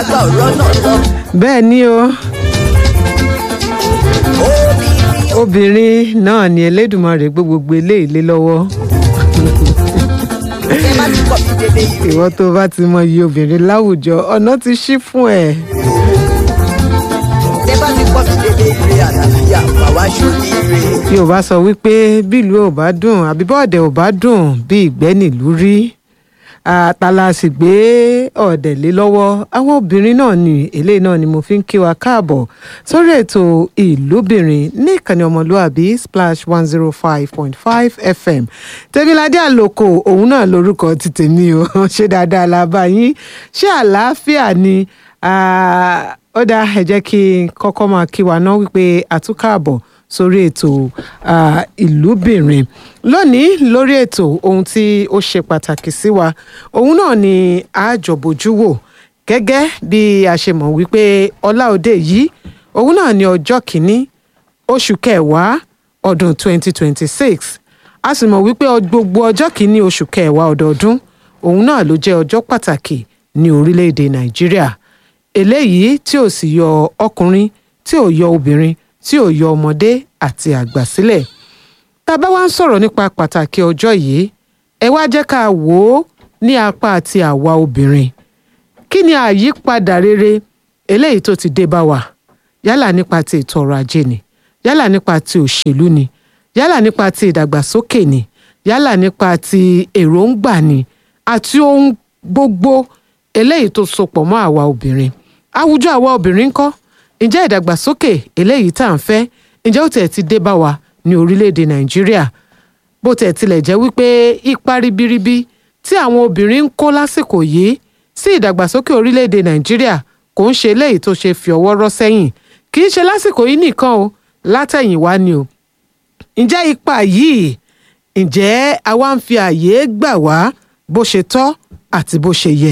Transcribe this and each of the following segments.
àgbà ọ̀rọ̀ náà lọ. bẹ́ẹ̀ ni o obìnrin obìnrin náà ni Elédùmarè gbé gbogbo eléyìí lé lọ́wọ́ ẹ má ti kọ̀ mí dédé ire. ìwọ tó bá ti mọ iye obìnrin láwùjọ ọ̀nà ti ṣí fún ẹ. ẹ bá ti kọ̀ mí dédé ire àlàáfíà bàwá ṣòrí ire. Yorùbá sọ wípé bílùú ò bá dùn àbí bọ́ọ̀dẹ̀ ò bá dùn bí ìgbẹ́ nílùú rí àtàlà sì gbé ọ̀dẹ̀ lé lọ́wọ́ àwọn obìnrin náà ni eléyìí náà ni mo fi ń kí wa káàbọ̀ sórí ètò ìlúbìnrin ní ìkànnì ọmọlúàbí splash one zero five point five fm tẹ́míládé àlòkò òun náà lórúkọ ti tèmi o ṣé dáadáa la bá yín ṣé àlàáfíà ni Ah, ó dáa ẹ jẹ́ kí n kọ́kọ́ máa kí wa ná wípé àtúkàbọ̀ sórí ètò ah, ìlúbìnrin lónìí lórí ètò ohun tí ó ṣe pàtàkì sí wa òun náà ni àjọbójú wò gẹ́gẹ́ bí a ṣe mọ̀ wípé ọláòdè yìí òun náà ni ọjọ́ kìíní oṣù kẹwàá ọdún 2026 a sì mọ̀ wípé ọ- gbogbo ọjọ́ kìíní oṣù kẹwàá ọdọọdún òun náà ló jẹ́ ọjọ́ pàtàkì ní orílẹ̀-èdè nàìjíríà eléyìí tí ò sì yọ ọkùnrin tí ò yọ obìnrin tí ò yọ ọmọdé àti àgbà sílẹ̀ tá a bá wá ń sọ̀rọ̀ nípa pàtàkì ọjọ́ yìí ẹ wá jẹ́ ká wò ó ní apá àti àwa obìnrin kí ni àyípadà rere eléyìí tó ti dé bá wa yálà nípa ti ètò ọrọ̀ ajé ni yálà nípa ti òṣèlú ni yálà nípa ti ìdàgbàsókè ni yálà nípa ti èròǹgbà ni àti ohun gbogbo eléyìí tó sopọ̀ mọ́ àwa obìnrin àwùjọ àwa obìnrin ńkọ́ ǹjẹ́ ìdàgbàsókè eléyìí tá à ń fẹ́ ǹjẹ́ ó tẹ̀ ti dé bá wa ní orílẹ̀-èdè nàìjíríà bó tẹ̀ tilẹ̀ jẹ́ wípé ipa ribiribi tí àwọn obìnrin ń kó lásìkò yìí sí ìdàgbàsókè orílẹ̀-èdè nàìjíríà kò ń ṣe eléyìí tó ṣe fi ọwọ́ rọ́ sẹ́yìn kì í ṣe lásìkò yìí nìkan o látẹ̀yìnwá ni o ǹjẹ́ ipa yìí ǹjẹ́ àwa ń fi àyè gbà wá bó ṣe tọ́ àti bó ṣe yẹ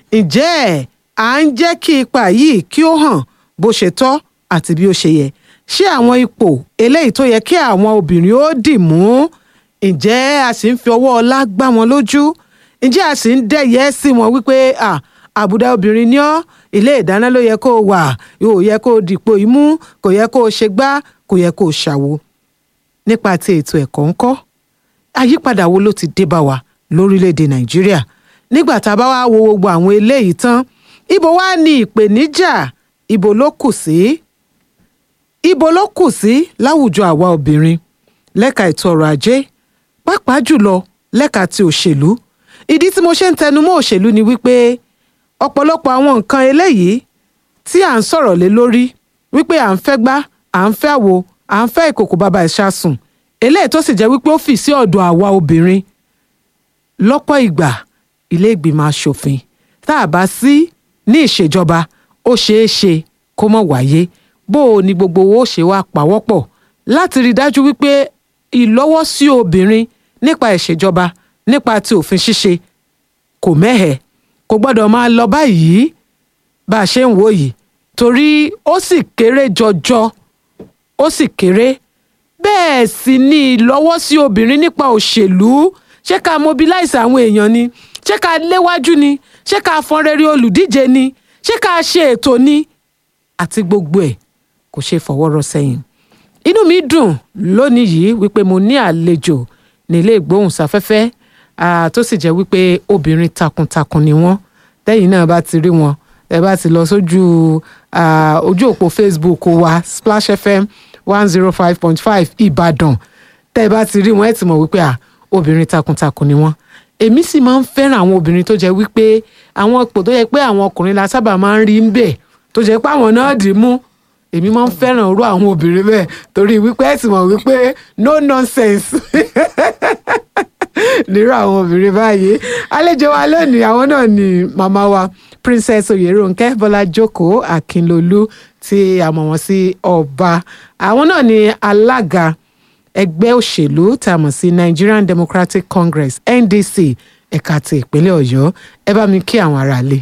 ǹjẹ́ à ń jẹ́ kí ipa yìí kí ó hàn bó ṣe tọ́ àti bí ó ṣe yẹ ṣé àwọn ipò eléyìí tó yẹ kí àwọn obìnrin ó dì mú ǹjẹ́ a sì ń fi ọwọ́ ọlá gbá wọn lójú ǹjẹ́ a sì ń dẹ̀yẹ́ sí wọn wípé à àbùdá obìnrin ni ọ́ ilé ìdáná ló yẹ kó o wà yóò yẹ kó o dìpò imú kò yẹ kó o ṣe gbá kò yẹ kó o ṣàwo nípa ti ètò ẹ̀kọ́ ńkọ́ àyípadà wo ló ti dé bá wa lórílẹ̀‐èdè nàìjíríà nígbà tá a bá wá wo gbogbo àwọn eléyìí tán ibo wá ní ìpèníjà ibo ló kù sí ibo ló kù sí láwùjọ àwa obìnrin lẹ́ka ètò ọrọ̀ ajé pàápàá jùlọ lẹ́ka ti òṣèlú ìdí tí mo ṣe ń tẹnu mọ́ òṣèlú ni wípé ọ̀pọ̀lọpọ̀ àwọn nǹkan eléyìí tí à ń sọ̀rọ̀ lé lórí wípé à ń fẹ́ gbá à ń fẹ́ àwo à ń fẹ́ ìkòkò bàbá ìṣàsùn eléyìí tó sì jẹ́ wípé ó fì sí ọ̀dọ̀ àwa obìnrin lọ́pọ̀ ìgbà ilé ìgbìmọ̀ asòfin tá a bá sí ní ìṣèjọba ó ṣeé ṣe kó mọ̀ wáyé bó o ní gbogbo owó ṣe wá pawọ́pọ̀ láti rí i dájú wípé ìlọ́wọ́sí obìnrin nípa ìṣèjọba nípa ti òfin ṣíṣe kò mẹ́hẹ̀ kò gbọ́dọ̀ máa lọ báyìí bá a ṣe ń wò yìí torí ó sì kéré jọjọ ó sì kéré bẹ́ẹ̀ sì ni ìlọ́wọ́sí obìnrin nípa òṣèlú ṣé ká mobilize àwọn èèyàn ni ṣé ká léwájú ni ṣé ká fọn rere olùdíje ni ṣé ká ṣe ètò ni àti gbogbo ẹ̀ kò ṣe fọwọ́rọ́ sẹ́yìn inú mi dùn lónìí yìí wípé mo ní àlejò ní ilé ìgbóhùnsáfẹ́fẹ́ ah, tó sì jẹ́ wípé obìnrin takuntakun ni wọ́n tẹ́yìn náà bá ti rí wọn ẹ bá ti lọ sójú ah, ojú òpó Facebook wa Splash FM one zero five point five Ìbàdàn tẹ́ ẹ bá ti rí wọn ẹ ti mọ̀ wípé ah, obìnrin takuntakun ni wọ́n èmi sì máa ń fẹ́ràn àwọn obìnrin tó jẹ́ wípé àwọn ipò tó yẹ pé àwọn ọkùnrin la sábà máa ń rí ń bẹ̀ tó jẹ́ pé àwọn náà dì í mú èmi máa ń fẹ́ràn irú àwọn obìnrin bẹ́ẹ̀ torí wípé ẹ ti mọ̀ wípé no nonsense nírú àwọn obìnrin báyìí àlejò wa lónìí àwọn náà ni màmá wa princess oyèrónkẹ́ bọ́lá jókòó akínlolú tí a mọ̀ wọ́n sí ọba àwọn náà ni alága ẹgbẹ́ òṣèlú tá a mọ̀ sí nigerian democratic congress ndc ẹ̀ka ti ìpínlẹ̀ ọ̀yọ́ ẹ bá mi kí àwọn aráalé.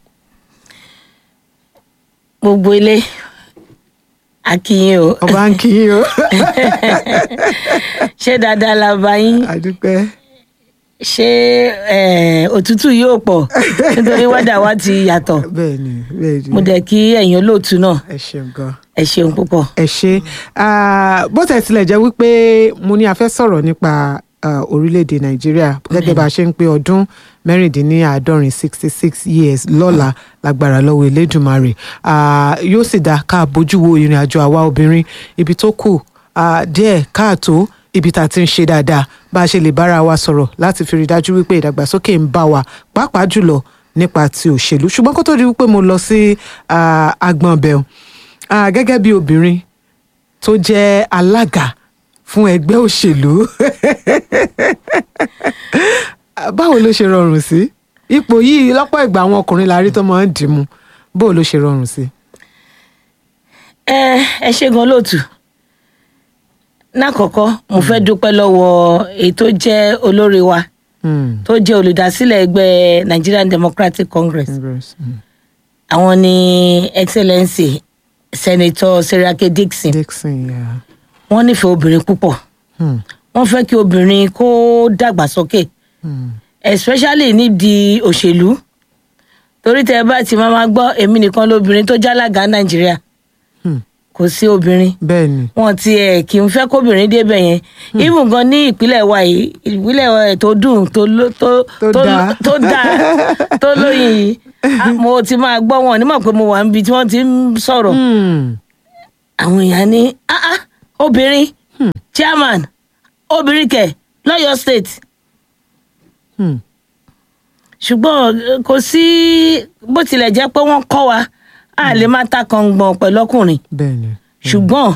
gbogbo ilé akínyìn o ọba ń kí yín o ṣé dáadáa la bá yín àdúpẹ́ ṣé eh, òtútù yóò pọ̀ nítorí wẹ́dà wa ti yàtọ̀ bẹ́ẹ̀ ni bẹ́ẹ̀ ni mo dẹ̀ kí ẹ̀yin olóòtú náà ẹ ṣeun gan. ẹ ṣeun púpọ̀. ẹ ṣe Ah, bó tẹ̀ tilẹ̀ jẹ́ wípé mo ní a fẹ́ sọ̀rọ̀ nípa ah, orílẹ̀-èdè nàìjíríà gẹ́gẹ́ bá a ṣe ń pé ọdún mẹ́rìndínláàádọ́rin sixty six years lọ́la lágbára lọ́wọ́ elédùnmarè Ah, yóò sì dá ká bójú wo ìrìn àjò àwa obìnrin ibi tó kù ah, díẹ̀ káàtó ibi tá a ti ń ṣe dáadáa bá a ṣe lè bára wa sọ̀rọ̀ láti fi rí i dájú wípé ìdàgbàsókè ń bá wa pàápàá jùlọ nípa ti òṣèlú ṣùgbọ́n kó tó di wípé mo lọ sí ah, agbọ̀n bẹ̀rù Ah, gẹ́gẹ́ bí obìnrin tó jẹ́ alága fún ẹgbẹ́ òṣèlú báwo ló ṣe rọrùn sí ipò yìí lọ́pọ̀ ìgbà àwọn ọkùnrin la rí tó máa ń dìímú báwo ló ṣe rọrùn sí. ẹ ẹ ṣe gan lóòtù lákọ̀ọ́kọ́ mo fẹ́ dúpẹ́ lọ́wọ́ èyí tó jẹ́ olórí wa Hmm, tó jẹ́ olùdásílẹ̀ ẹgbẹ́ Nigerian Democratic Congress Congress, hmm. àwọn ni excellency senator Seriake Dixon Dixon yeah. wọ́n nífẹ̀ẹ́ obìnrin púpọ̀ Hmm, wọ́n fẹ́ kí obìnrin kó dàgbàsókè hmm, especially nídìí òṣèlú torí tẹ bá ti máa ma gbọ́ èmi nìkan lóbìnrin tó jálága Nàìjíríà hmm. kò sí obìnrin bẹ́ẹ̀ ni wọn ti ẹ kì í fẹ́ kóbìnrin débẹ̀ yẹn even gan ní ìpínlẹ̀ wa yìí ìpínlẹ̀ wa yìí tó dùn tó ló- tó Tó tó dáa. tó dáa tó lóyìn yìí ah, mo ti máa gbọ́ wọn nímọ̀ pé mo wà níbi tí wọ́n ti ń sọ̀rọ̀ Hmm, àwọn èèyàn ní ah ah obìnrin chairman obìnrin kẹ̀ lọ́yọ̀ state hmm, ṣùgbọ́n eh, kò sí bó tilẹ̀ jẹ́ pé wọ́n kọ́ wa a lè máa ta kàngbọ̀n pẹ̀lú ọkùnrin bẹ́ẹ̀ ni ṣùgbọ́n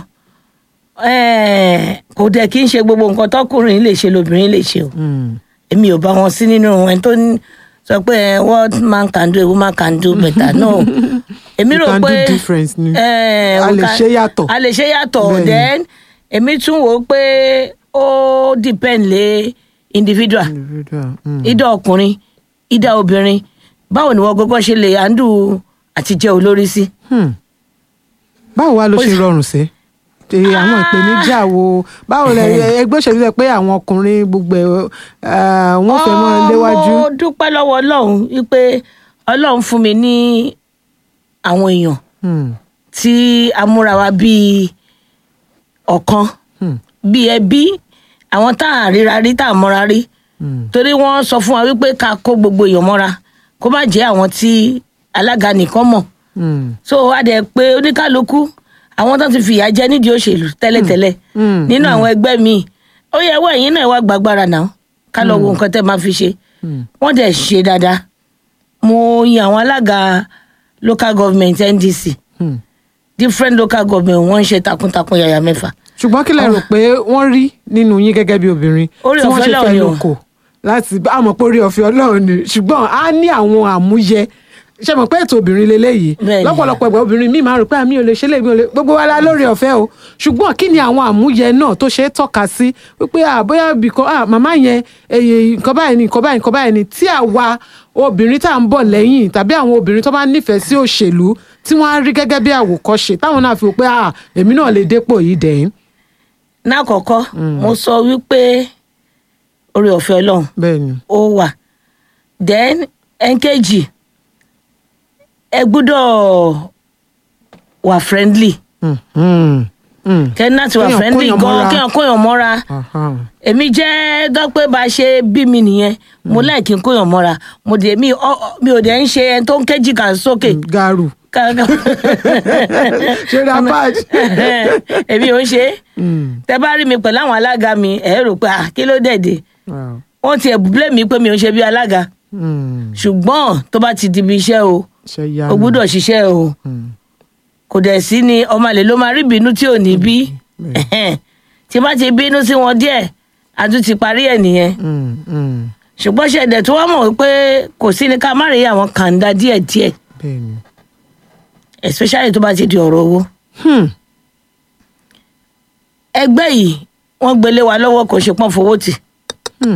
eh, kò dẹ̀ kí n ṣe gbogbo nǹkan tọkùnrin lè ṣe lóbìnrin lè ṣe o Hmm, èmi ò bá wọn sí nínú ẹni tó ń sọ pé eh, what man can do a woman can do better no èmi You rò can do pé difference ni. eh, A we lè can- ṣe yàtọ̀. a lè ṣe yàtọ̀ Bẹ́ẹ̀ni. then èmi tún wò ó pé ó depend lé individual individual, hmm. ìdá ọkùnrin ìdá obìnrin báwo ni wọn gbogbo ṣe lè handle àti jẹ́ olórí sí. Hmm. báwo wá ló Ó ṣe sì- rọrùn sí Ṣé àwọn ìpèníjà wo báwo lẹ ẹgbẹ́ òṣèlú sọ pé àwọn ọkùnrin gbogbo ẹ̀ eh, wọ́n fẹ́ mọ́ léwájú. mo dúpẹ́ lọ́wọ́ ọlọ́run wípé ọlọ́run fún mi ní àwọn èèyàn Hmm, tí a múra wa bíi ọ̀kan hmm, bíi ẹbí àwọn tá à ríra rí tá à mọ́ra rí hmm. torí wọ́n sọ fún wa wípé ká kó gbogbo èèyàn mọ́ra kó má jẹ́ àwọn tí alága nìkan mọ̀ Hmm, so a dẹ̀ pé oníkálukú àwọn tó ti fìyà jẹ nídìí òṣèlú tẹ́lẹ̀tẹ́lẹ̀ hmm, nínú àwọn ẹgbẹ́ míì ó yẹ ẹwọ́ ẹ̀yìn náà wá gbàgbára náà ká lọ wo nǹkan tẹ́ máa fi ṣe hmm. wọ́n dẹ̀ ṣe dáadáa mo yan àwọn alága local government ndc Hmm. different local government wọ́n ń ṣe takuntakun yàyà mẹ́fà ṣùgbọ́n kí lẹ rò pé wọ́n rí nínú yín gẹ́gẹ́ bí obìnrin Orí tí wọ́n ọ̀fẹ́ ṣe Ọlọ́run fẹ́ ni o. lóko láti bá àmọ́ pé orí ọ̀fẹ́ ọlọ́run ni ṣùgbọ́n a ní àwọn àmúyẹ ṣe mọ̀ pé ètò obìnrin leléyìí Bẹ́ẹ̀ni. lọ́pọ̀lọpọ̀ ìgbà obìnrin míì máa rò pé àmì ò lè ṣe lè mi ò lè gbogbo wa la lórí ọ̀fẹ́ o ṣùgbọ́n kí ni àwọn àmúyẹ náà tó ṣe é tọ́ka sí wípé à bóyá bìkan à màmá yẹn èyí nǹkan báyìí ni nǹkan báyìí nǹkan báyìí ni tí àwa obìnrin tá à ń bọ̀ lẹ́yìn tàbí àwọn obìnrin tó bá nífẹ̀ẹ́ sí òṣèlú tí wọ́n á rí gẹ́gẹ́ bí àwòkọ́ṣe táwọn náà fi wò pé à èmi náà lè dépò yìí dẹ̀yìn lákọ̀ọ́kọ́ mo sọ wípé orí ọ̀fẹ́ ọlọ́run bẹ́ẹ̀ ni. ó wà then ẹ̀ńkejì ẹ gbúdọ̀ wà friendly Mm, mm, mm. kẹ́ni láti wà Kéèyàn friendly kóyàn gan mọ́ra. kéèyàn kóyàn mọ́ra Aha. èmi jẹ́ dọ́pẹ́ bá a ṣe bí mi nìyẹn mo láì kí n kóyàn mọ́ra mo dé mi ọ- ọ- mi ò dẹ̀ ń ṣe ẹni tó ń kéjì kà sókè. garu Ká- ká- ṣe rapaj. èmi ò ń ṣe é tẹ bá rí mi pẹ̀lú àwọn alága mi ẹ̀ rò pé ah, kí ló dẹ̀ dé wọ́n ti ẹ̀bùblé mi pé mi ò ń ṣe bí alága ṣùgbọ́n tó bá ti di ibi iṣẹ́ o ṣe ya o gbúdọ̀ ṣiṣẹ́ o Mm. kò dẹ̀ sí ni ọmọ àlè ló máa rí ìbínú tí ò ní bí tí bá ti bínú sí wọn díẹ̀ a tún ti parí ẹ̀ nìyẹn Mm, mm. ṣùgbọ́n ṣẹ̀dẹ̀ tó wá mọ̀ pé kò sí ni ká má rí àwọn kàńdá díẹ̀díẹ̀ bẹ́ẹ̀ni. especially tó bá ti di ọ̀rọ̀ owó Hmm. ẹgbẹ́ yìí wọ́n gbélé wa lọ́wọ́ kò ṣe pọ́n fowó tì Hmm.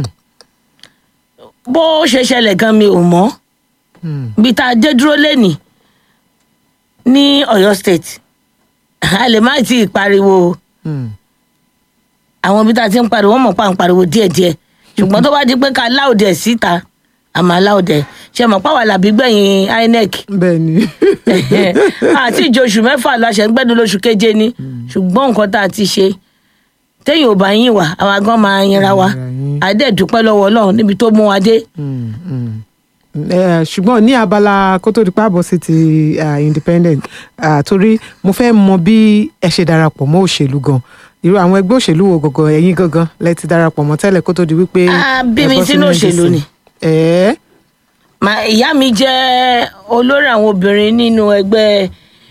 bó ṣe ṣẹlẹ̀ gan mi ò mọ̀ Hmm. bí tá a dé dúró lẹ́nì ní Ọ̀yọ́ state a lè má tí ì pariwo Hmm. àwọn ibi tá a ti ń pariwo wọ́n mọ̀ pa à ń pariwo díẹ̀díẹ̀ ṣùgbọ́n tó bá di pé ká láòdẹ̀ síta àmọ́ láòdẹ̀ ṣe mọ̀ pàwọn làbí gbẹ̀yìn inec bẹ́ẹ̀ ni àti ìjọ oṣù mẹ́fà la ṣe ń gbẹ́dùn lóṣù keje ni ṣùgbọ́n nǹkan tá a ti ṣe téèyàn ò bá yín wá àwa gan máa yinra wa Yinra yín. àdẹ́ẹ̀dúpẹ́ lọ́wọ́ ọlọ́run níbi tó mú wa dé. Mm, mm. Eh, ṣùgbọ́n ní abala kó tó di pàbọ̀ sí ti ah, independent ah, torí mo fẹ́ mọ bí ẹ ṣe darapọ̀ mọ́ òṣèlú gan irú àwọn ẹgbẹ́ òṣèlú wo gangan ẹ̀yin gangan lẹ ti darapọ̀ mọ́ tẹ́lẹ̀ kó tó di wípé. Ah, bí ẹ mi bọ́ sínú NDC. òṣèlú ni. ẹ̀ẹ́ Ma- ìyá mi jẹ́ olórí àwọn obìnrin nínú ẹgbẹ́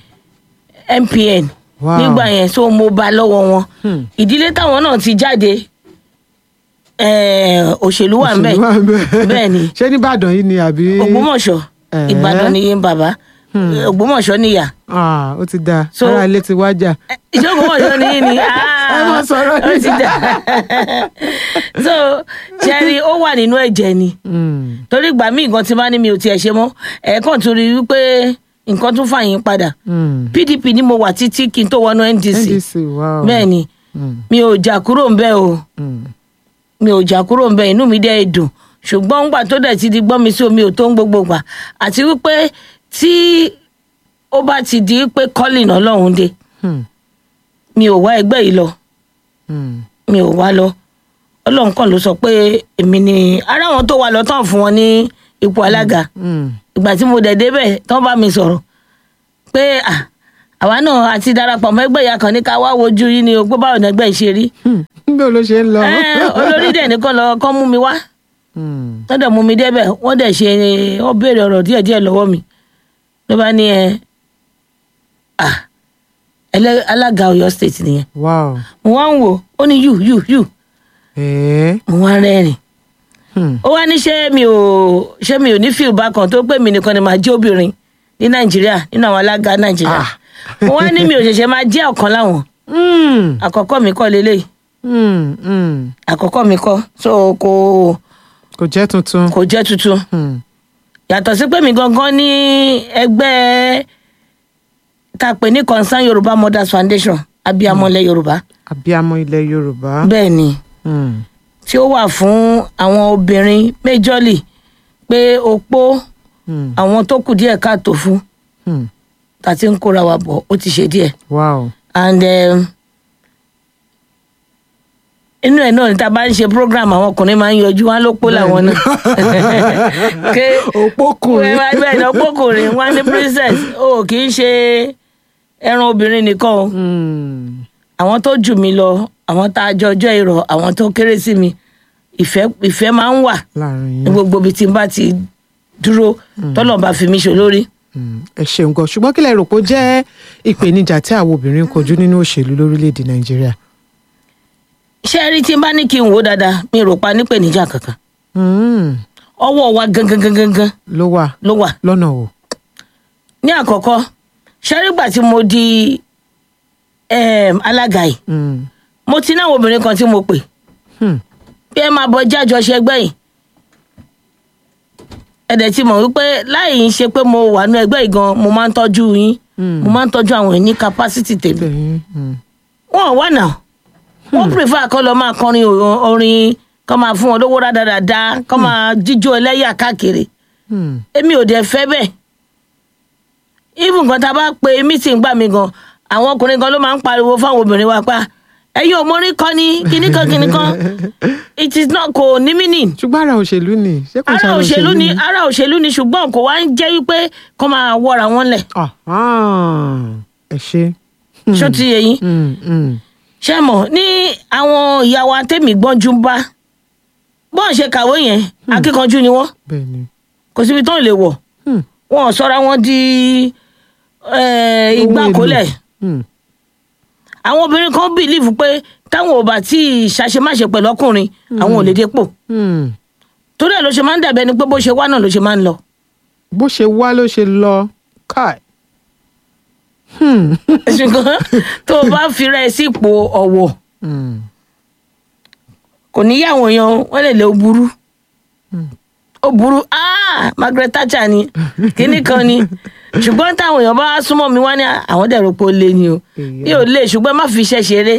MPN Wow. nígbà yẹn so mo bá lọ́wọ́ wọn Hmm. ìdílé táwọn náà ti jáde eh, òṣèlú wà ńbẹ̀ òṣèlú wà ńbẹ̀. bẹ́ẹ̀ ni ṣé nìbàdàn yìí ni àbí. Ògbómọ̀ṣọ́ Eh. Ìbàdàn ni yín bàbá Ògbómọ̀ṣọ́ níyà Ah, ó ti dáa So- ara ilé ti wájà. ìjọ Ògbómọ̀ṣọ́ ni yín ni Ẹ má sọ̀rọ̀ ó ti dà so ṣẹ́rí ó wà nínú ẹ̀jẹ̀ ni Mm, torí ìgbà míì gan tí bá ní mi ò tiẹ̀ ṣe mọ́ ẹ̀ẹ̀kan tún rí i wípé nǹkan tún fàyín padà mm. pdp ni mo wà títí kí n tó wọnú ndc ndc wow. bẹ́ẹ̀ ni Mm, mi ò jà kúrò ńbẹ̀ o mm. mi ò jà kúrò ńbẹ̀ inú mi dẹ́ dùn ṣùgbọ́n ńgbà tó dẹ̀ ti di gbọ́n mi sí omi ò tó ń gbogbo gbà àti wípé tí ó bá ti di pé colin ọlọ́run dé Hmm, mi ò wá ẹgbẹ́ yìí lọ hmm. mi ò wá lọ ọlọ́run kan ló sọ pé èmi ni ara wọn tó wà lọ tán fún wọn ní ipò alága Mm. ìgbà tí mo dẹ̀ débẹ̀ tán bá mi sọ̀rọ̀ pé à, àwa náà àti darapọ̀ mọ́ ẹgbẹ́ ìyá kan ní ká wá wojú yín ni o pé báwo ni ẹgbẹ́ yìí ṣe rí Hmm, bí ló ṣe ń lọ. Ẹ́, olórí dẹ̀ nìkan lọ kọ́ mú mi wá Hmm, wọ́n dẹ̀ mú mi débẹ̀ wọ́n dẹ̀ ṣe wọ́n béèrè ọ̀rọ̀ díẹ̀díẹ̀ lọ́wọ́ mi ló bá ní ẹ à, ẹlẹ́- alága Ọ̀yọ́ state nìyẹn wow. mo wá ń wò ó ní yù yù yù ẹ̀ẹ́. mo wá rẹ́rìn Hmm. ó wá ní ṣé mi ò ṣé mi ò ní fíìl bákan tó pé mi nìkan ni màá jẹ́ obìnrin ní nàìjíríà nínú àwọn alága nàìjíríà Ah. mo wá ní mi ò ṣẹ̀ṣẹ̀ máa jẹ́ ọ̀kan láwọn Hmm, àkọ́kọ́ mi kọ́ lélẹ́yìí hmm, hmm. àkọ́kọ́ mi kọ́ so kò kò jẹ́ tuntun. kò jẹ́ tuntun Hmm, yàtọ̀ sí pé mi gangan ní ẹgbẹ́ tá a pè ní concern yorùbá mothers foundation abiyamọlẹ yorùbá abiyamọ ilẹ̀ yorùbá. bẹ́ẹ̀ ni Hmm, tí ó wà fún àwọn obìnrin méjọ́lì pé opó hmm, àwọn tó kù díẹ̀ káàtó fún hmm. tàti ń kóra wa bọ̀ ó ti ṣe díẹ̀ wow. and um, inú ẹ̀ náà ni tá a bá ń ṣe program àwọn ọkùnrin máa ń yọjú wọn ló pọ̀ làwọn náà ké òpókùnrin. bẹ́ẹ̀ ni ọ̀pọ̀kùnrin wọn ní princess o kì í ṣe ẹran obìnrin nìkan o Hmm, àwọn tó jù mí lọ àwọn tá a jọ ọjọ́ ìrọ̀ àwọn tó kéré sí mi ìfẹ́ ìfẹ́ máa ń wà láàrin ní yín. gbogbo ibi tí n bá ti dúró tọ́lọ̀ bá fi mí ṣe lórí. Hmm, ẹ ṣeun gan ṣùgbọ́n kí lẹ rò pé ó jẹ́ ìpèníjà tí àwọn obìnrin ń kojú nínú òṣèlú lórílẹ̀‐èdè nàìjíríà. ṣé ẹ rí tí n bá ní kí n wò ó dáadáa mi rò pa nípèníjà kankan Hmm, ọwọ́ wa gangan gangan gangan ló wà ló wà lọ́nà o. ní àkọ́kọ́ ṣé rí gbà tí mo di em, alága yìí Hmm, mo ti náwọn obìnrin kan tí mo pè hmm, bí ẹ máa bọ jájọ ṣẹgbẹ́ yìí ẹ̀dẹ̀ ti mọ̀ wípé láì ń ṣe pé mo wà nú ẹgbẹ́ yìí gan mo máa ń tọ́jú yín Hmm. mo máa ń tọ́jú àwọn ní capacity tèmi tẹ̀yìn, hmm, wọn ò wà náà wọn prefer kọ́ lọ máa kọrin o- orin kọ́ máa fún wọn lówó rádaràda kọ́ máa jíjó ẹlẹ́yà káàkiri hmm, èmi ò dẹ̀ fẹ́ bẹ́ẹ̀ even kan tá a bá pe meeting gbà mí gan àwọn ọkùnrin gan ló máa ń pariwo fáwọn obìnrin wa pa ẹ̀yin ò mórí kọ́ ni kíní kan kíní kan it is not kò ní meaning ṣùgbọ́n ara òṣèlú ni ṣé kò ṣe ara òṣèlú ni ara òṣèlú ni ṣùgbọ́n kò wá ń jẹ́ wípé kọ́ máa wọ́ra wọn lẹ̀ Ah, ah, ẹ ṣe. ṣó ti yẹ yín Hmm, hmm, ṣé mọ̀ ní àwọn ìyá wa tèmi gbọ́njú ń bá bọ́n ṣe kàwé yẹn akíkanjú ni wọ́n bẹ́ẹ̀ ni. kò síbi tó lè wọ̀ Hmm, wọn ò sọra wọn di eh, Ohun igbá èlò. kólẹ̀ hmm, àwọn obìnrin kan bìlíìfù pé táwọn ò bá tí ì ṣàṣemáṣe pẹ̀lú ọkùnrin àwọn ò lè dépò hmm. torí ẹ̀ ló ṣe máa ń dàbí ẹni pé bó ṣe wá náà ló ṣe máa ń lọ. bó ṣe wá ló ṣe lọ káì. Hmm, ṣùgbọ́n tó o bá fira ẹ sípò ọ̀wọ̀ hmm, kò ní yá àwọn èèyàn wọ́n lè lè ó burú ó burú ah Margaret Thatcher ni kíní kan ni ṣùgbọ́n táwọn èèyàn bá súnmọ́ mi wá ní àwọn dẹ̀rọ pé ó lé ni o Èyí. mi ò lè ṣùgbọ́n má fi iṣẹ́ ṣeré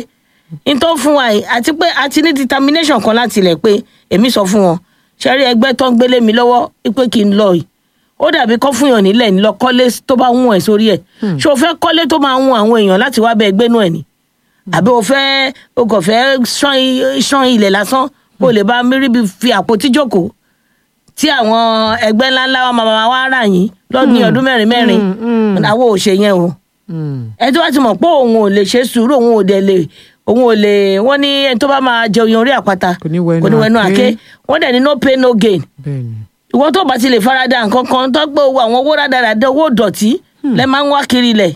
n tó fún wa yìí àti pé a ti ní determination kan láti ilẹ̀ pé èmi sọ fún wọn ṣẹ́rí ẹgbẹ́ tó ń gbélé mi lọ́wọ́ pé kí n lọ yìí ó dàbí kọ́ fún yàn nílẹ̀ ní lọ kọ́lé tó bá wùn ẹ̀ sórí ẹ̀ ṣé o fẹ́ kọ́lé tó máa wùn àwọn èèyàn láti wá bẹ ẹgbẹ́ nù ẹ̀ ni àbí o fẹ́ o kò fẹ́ ṣán i- ṣán ilẹ̀ lásán kó o lè bá mírí bí fi àpótí jókòó tí àwọn ẹgbẹ́ ńláńlá wa máa máa wá rà yín lọ́dún ní ọdún mẹ́rin mẹ́rin àwọn ò ṣe yẹn o Hmm. ẹni tó bá ti mọ̀ pé òun ò lè ṣe sùúrù òun ò dẹ̀ lè òun ò lè wọ́n ní ẹni tó bá máa jẹ oyin orí àpáta Kò ní wẹnu kò ní wẹnu àké. àké wọ́n dẹ̀ ní no pain no gain bẹ́ẹ̀ni ìwọ́n tó bá ti lè farada nǹkan kan tó gbé owó àwọn owó rádaràda owó dọ̀tí lẹ́ máa ń wá kiri lẹ̀.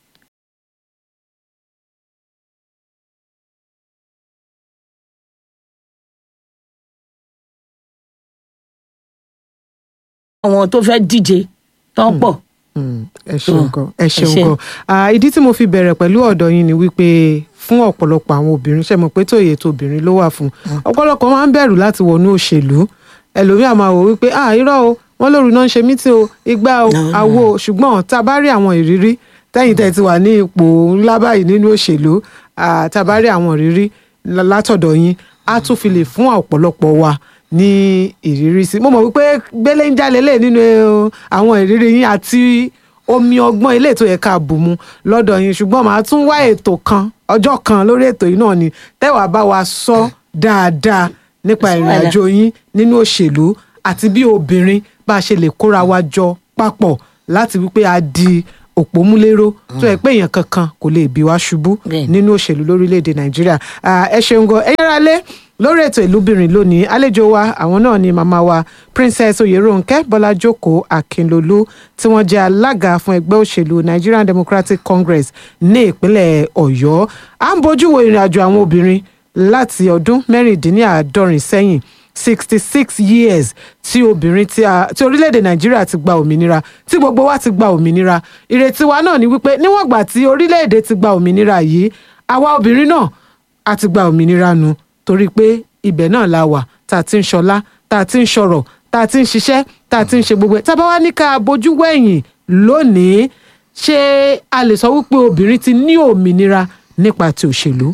àwọn tó fẹ́ díje tó ń pọ̀. Mm, ẹ ṣeun Mm. gan ẹ ṣeun ṣé. gan Ah, ìdí tí mo fi bẹ̀rẹ̀ pẹ̀lú ọ̀dọ̀ yín ni wípé fún ọ̀pọ̀lọpọ̀ àwọn obìnrin ṣe mọ̀ pé tó èyí tó obìnrin ló wà fún ọ̀pọ̀lọpọ̀ máa ń bẹ̀rù láti wọnú òṣèlú ẹlòmíà máa wò wípé ah irọ́ o wọ́n lóru náà ń ṣe mítí o igbá o No, no. àwo o ṣùgbọ́n tá a bá rí àwọn ìrírí tẹ́yìn tẹ́ ti wà ní ipò ńlá báyìí nínú òṣèlú ah, tá a bá rí àwọn ìrírí lá- látọ̀dọ̀ yín á tún fi lè fún ọ̀pọ̀lọpọ̀ wa ní ìrírí sí mo mọ̀ wípé gbélé ń jalè lè nínú eh, àwọn ìrírí yín àti omi ọgbọ́n ilé ètò ẹ̀ka àbùmú lọ́dọ̀ yín ṣùgbọ́n màá tún wá ètò kan ọjọ́ kan lórí ètò yìí náà ni tẹ́wàá bá wa sọ dáadáa nípa Sọ ìrìn wàhálà. àjò yín nínú òṣèlú àti bí obìnrin bá a ṣe lè kóra wa jọ papọ̀ láti wípé a di òpómúléró tó yẹ pé èèyàn kankan kò lè bí wa ṣubú Bẹ́ẹ̀ni. nínú òṣèlú lórílẹ̀‐èdè nàìjíríà Ah, ẹ ṣeun gan ẹ yára lé lórí ètò ìlúbìnrin lónìí àlejò wa àwọn náà ni màmá wa princess oyèrónkẹ́ bọ́lájókòó akínlolú tí wọ́n jẹ́ alága fún ẹgbẹ́ òṣèlú nigerian democratic congress ní ìpínlẹ̀ ọ̀yọ́ à ń bójú wo ìrìn àjò àwọn obìnrin láti ọdún mẹ́rìndínláàádọ́rin sẹ́yìn sixty six years tí obìnrin tí a tí orílẹ̀-èdè nàìjíríà ti gba òmìnira tí gbogbo wa ti gba òmìnira ìrètí wa náà ni wípé níwọ̀n ìgbà tí orílẹ̀-èdè ti gba òmìnira yìí àwa obìnrin náà a ti gba òmìnira nu torí pé ibẹ̀ náà la wà tá a ti ń ṣọlá tá a ti ń ṣọrọ̀ tá a ti ń ṣiṣẹ́ tá a ti ń ṣe gbogbo ẹ̀ tá a bá wá ní ká bójú wẹ̀yìn lónìí ṣé a lè sọ wípé obìnrin ti ní òmìnira nípa ti òṣèlú.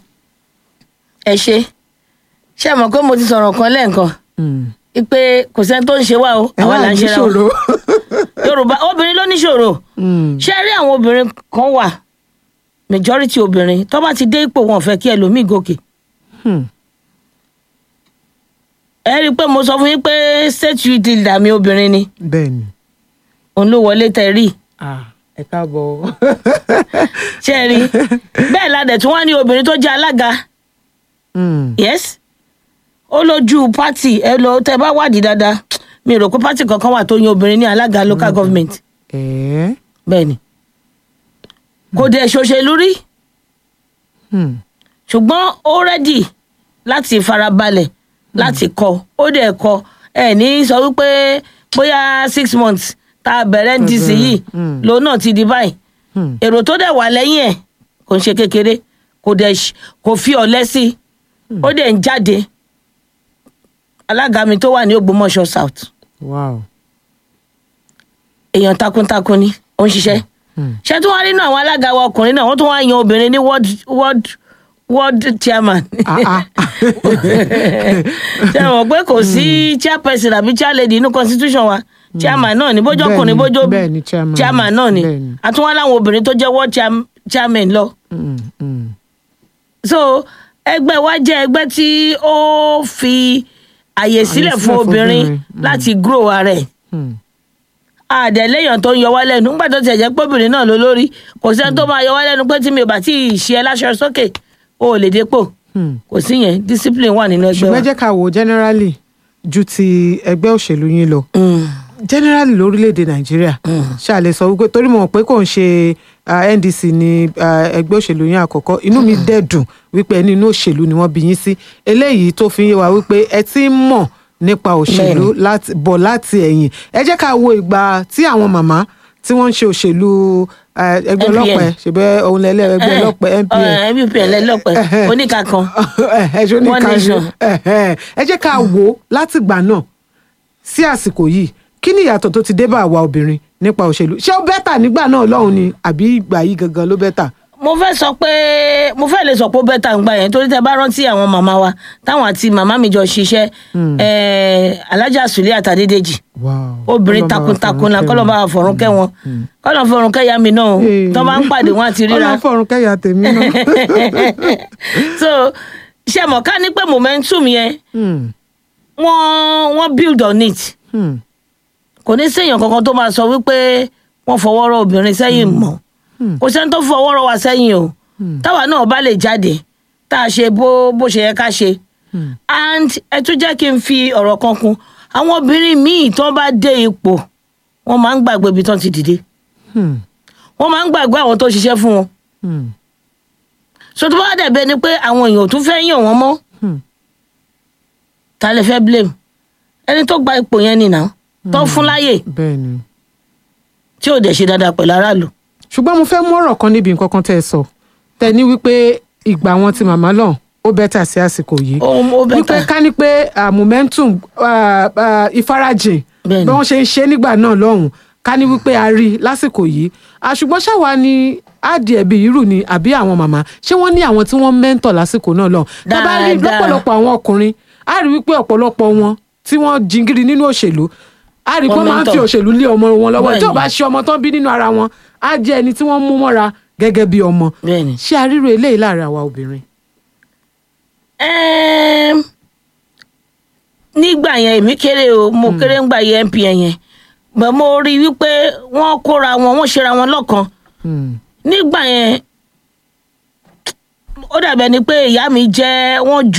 ẹ ṣe ṣé ẹ mọ̀ pé mo ti sọ̀rọ̀ kan lẹ́ẹ̀kan pé kò sẹ́ni tó ń ṣe wá o ẹ àwa wá là ń ṣe ra o níṣòro. yorùbá obìnrin ló níṣòro ṣé ẹ rí àwọn obìnrin kan wà majority obìnrin tó bá ti dé ipò wọn ò fẹ́ kí ẹlòmíì gòkè Hmm. ẹ rí i pé mo sọ fún yín pé state youth leader mi obìnrin ni bẹ́ẹ̀ni òun ló wọlé tẹ rí ẹ káàbọ̀. ṣé ẹ rí bẹ́ẹ̀ la dẹ̀ tún wá ní obìnrin tó jẹ́ alága Hmm. yes ó lójú pátì ẹ lọ tẹ bá wádìí dáadáa mi rò pé pátì kankan wà tó yan obìnrin ní alága local government ẹ̀ẹ́. bẹ́ẹ̀ ni kò dẹ̀ ṣòṣèlú rí Hmm. ṣùgbọ́n ó rẹ́dì láti farabalẹ̀ láti kọ́ ó dẹ̀ kọ́ ẹ ní sọ wípé bóyá six months tá a bẹ̀rẹ̀ ndc yìí Mm. lòun náà ti di báyìí Hmm. èrò tó dẹ̀ wà lẹ́yìn ẹ̀ kò ń ṣe kékeré kò dẹ̀ ṣ- kò fi ọ̀lẹ́ sí i ó dẹ̀ ń jáde alága mi tó wà ní ògbómọ̀ṣọ́ south wow. èèyàn takuntakun ni ó ń ṣiṣẹ́ Hmm. ṣé tí wọ́n rí inú àwọn alága wa ọkùnrin náà wọ́n tún wá yan obìnrin ní world world world chairman Ah, ah. ṣe mọ̀ pé kò sí chairperson àbí chairlady inú constitution wa chairman náà ni bójú ọkùnrin Bẹ́ẹ̀ni, bójú bẹ́ẹ̀ni, chairman. chairman náà ni Bẹ́ẹ̀ni. àtúwọ́n láwọn obìnrin tó jẹ́ world chair- chairman lọ Hmm. Hmm. so ẹgbẹ́ wa jẹ́ ẹgbẹ́ tí ó fi àyè sílẹ̀ fún sílẹ̀ fún obìnrin obìnrin. Mm. láti grow ara ẹ̀ Hmm. àdẹ̀lẹ́yàn tó ń yọ wá lẹ́nu nígbà tó tiẹ̀ jẹ́ pé obìnrin náà ló lórí kò sẹ́ni tó máa yọ wá lẹ́nu pé tí mi ò bá tí ì ṣe ẹ láṣọ sókè o ò lè dépò Hmm. kò sí yẹn discipline wà nínú ẹgbẹ́ ṣùgbọ́n wa. ẹ jẹ́ ká wò generally ju ti ẹgbẹ́ òṣèlú yín lọ Mm. generally lórílẹ̀‐èdè nàìjíríà ṣáà lè sọ wípé torí mo mọ̀ pé kò ń ṣe ah, ndc ní ah, ẹgbẹ́ òṣèlú yín àkọ́kọ́ inú mi dẹ̀ dùn wípé ẹni inú òṣèlú ni wọ́n bí yín sí eléyìí tó fi ń yé wa wípé ẹ ti ń mọ̀ nípa òṣèlú láti bọ̀ láti ẹ̀yìn ẹ jẹ́ ká wo ìgbà tí àwọn màmá tí wọ́n ń ṣe òṣèlú ah, ẹgbẹ́ NPN. ọlọ́pàá ṣèbẹ́ ohun lẹ́lẹ́ ẹgbẹ́ ọlọ́pàá npn ẹ npn lẹ́lọ́pẹ́ oníka kan ẹ ṣe ní One ká nation. ẹ jẹ́ ká wò ó látìgbà náà sí àsìkò yìí kí ni ìyàtọ̀ tó ti dé bá àwa obìnrin nípa òṣèlú ṣé ó bẹ́tà nígbà náà lọ́hùn ni àbí ìgbà yìí gangan ló bẹ́tà. mo fẹ́ sọ pé mo fẹ́ lè sọ pé ó bẹ́tà ń gbà yẹn torí tẹ bá rántí àwọn màmá wa táwọn àti màmá mi jọ ṣiṣẹ́ eh, alájà sùlẹ̀ àtàdédèjì wow. obìnrin Ọlọ́run bá wa takuntakun la fọ̀run kọ́lọ́ bá wa fọ̀run kẹ́ wọn kọ́lọ́ fọ̀run kẹ́ ya mi náà o kẹ́. tó bá ń pàdé wọn àti ríra Ọlọ́run fọ̀run kẹ́yà tèmi náà. so ṣe mọ̀ ká ní pé momentum yẹn Hmm, wọ́n wọ́n build on it hmm, kò ní séèyàn kankan tó máa sọ wípé wọ́n fọwọ́ rọ obìnrin sẹ́yìn mọ́ kò sẹ́ni tó fọwọ́ rọ wa sẹ́yìn o táwa náà bá lè jáde tá a ṣe bó bó ṣe yẹ ká ṣe and ẹ tún jẹ́ kí n fi ọ̀rọ̀ kan kún àwọn obìnrin míì tó bá dé ipò wọ́n máa ń gbàgbé ibi tó ti dìde hmm, wọ́n máa ń gbàgbé àwọn tó ṣiṣẹ́ fún wọn hmm, so tó bá dẹ̀ bẹ́ẹ̀ ni pé àwọn èèyàn ò tún fẹ́ yàn wọ́n mọ́ hmm. ta lè fẹ́ blame ẹni tó gba ipò yẹn nìyà tó fún láyè bẹ́ẹ̀ ni. tí ò dẹ̀ ṣe dáadáa pẹ̀lú aráàlú. ṣùgbọ́n mo fẹ́ mú ọ̀rọ̀ kan níbi nǹkan kan tẹ́ ẹ sọ tẹ́ ní wípé ìgbà wọn ti màmá lọ ó bẹ́tà sí àsìkò yìí ó ó wípé bẹ́tà ká ní pé ah, momentum ah, ah, ìfarajìn Bẹ́ẹ̀ni. bí wọ́n ṣe ń ṣe nígbà náà lọ́hùn ká ní wípé a rí i lásìkò yìí Ah, ṣùgbọ́n ṣáwa ni àdì ẹ̀bí irú ni àbí àwọn màmá ṣé wọ́n ní àwọn tí wọ́n mẹ́ńtọ̀ lásìkò náà lọ́hùn tá a bá rí Dáadáa. lọ́pọ̀lọpọ̀ àwọn ọkùnrin a rí wípé ọ̀pọ̀lọpọ̀ wọn tí wọ́n jingiri nínú òṣèlú a rí pé Wọ́n wọ́n máa ń fi mentor. òṣèlú lé ọmọ wọn lọ́wọ́ tí ò Bẹ́ẹ̀ni. bá ṣe ọmọ tán bí nínú ara wọn á jẹ́ ẹni tí wọ́n mú mọ́ra gẹ́gẹ́ bí ọmọ bẹ́ẹ̀ni. ṣé a ríro eléyìí láàrin àwa obìnrin. Ẹm, nígbà yẹn èmi kéré o mo kéré ńgbà yẹn MPN yẹn bẹ́ẹ̀ mo rí i wípé wọ́n kóra wọn wọ́n ṣera wọn lọ́kan Hmm. nígbà yẹn ó dàbẹ̀ ni pé ìyá mi jẹ́ wọ́n ju